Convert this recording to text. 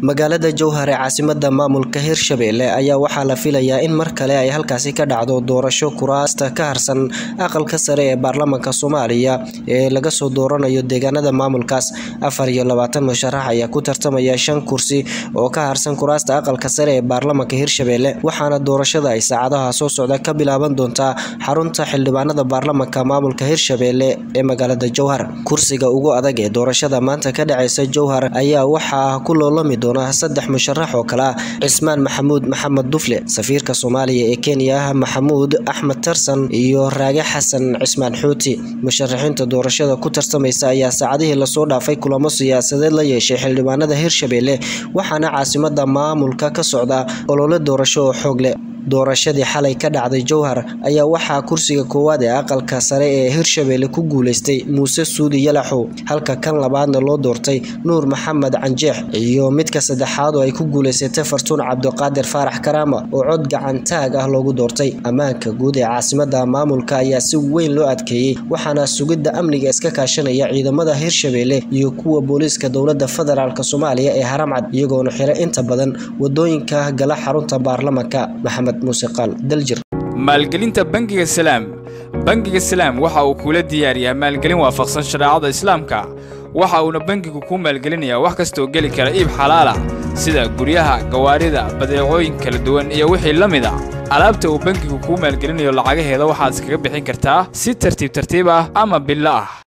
magaalada jowhar ee caasimada maamulka hirshabelle ayaa waxaa la filayaa in mar kale ay halkaasi ka dhacdo doorasho kuraasta ka harsan aqalka sare ee baarlamaanka soomaaliya ee laga soo dooranayo deegaanada maamulkaas afar iyo labaatan musharax ayaa ku tartamaya shan kursi oo ka harsan kuraasta aqalka sare ee baarlamaanka hirshabelle waxaana doorashada ay saacadaha soo socda ka bilaaban doontaa xarunta xildhibaanada baarlamaanka maamulka hirshabelle ee magaalada jowhar kursiga ugu adag ee doorashada maanta ka dhaceysa jowhar ayaa waxaa ku loolami doona saddex musharax oo kale ah cismaan maxamuud maxamed dufle safiirka soomaaliya ee kenya maxamuud axmed tarsan iyo raage xasan cismaan xuuti musharaxiinta doorashada ku tartamaysa ayaa saacadihii lasoo dhaafay kulamo siyaasadeed la yeeshay xildhibaanada hirshabelle waxaana caasimada maamulka ka socda olole doorasho oo xoog leh doorashadii xalay ka dhacday jowhar ayaa waxaa kursiga koowaad ee aqalka sare ee hirshabelle ku guuleystay muuse suudi yalaxow halka kan labaadna loo doortay nuur maxamed canjeex iyo midka saddexaad oo ay ku guuleysatay fartuun cabdiqaadir faarax karaama oo cod gacantaag ah loogu doortay ammaanka guud ee caasimada maamulka ayaa si weyn loo adkeeyey waxaana sugidda amniga iska kaashanaya ciidamada hirshabelle iyo kuwa booliiska dowlada federaalk soomaaliya ee haramcad iyagoona xiray inta badan wadooyinka gala xarunta baarlamanka maxamed maalgelinta bangiga salaam bangiga salaam waxa uu kuula diyaariyaa maalgelin waafaqsan shareecada islaamka waxa uuna bangigu kuu maalgelinayaa wax kastaoo geli kara iib xalaalah sida guryaha gawaarida badeecooyin kala duwan iyo wixii la mid a alaabta uu bangigu kuu maalgelinayo lacagaheeda waxaad iskaga bixin kartaa si tartiib tartiib ah ama billo ah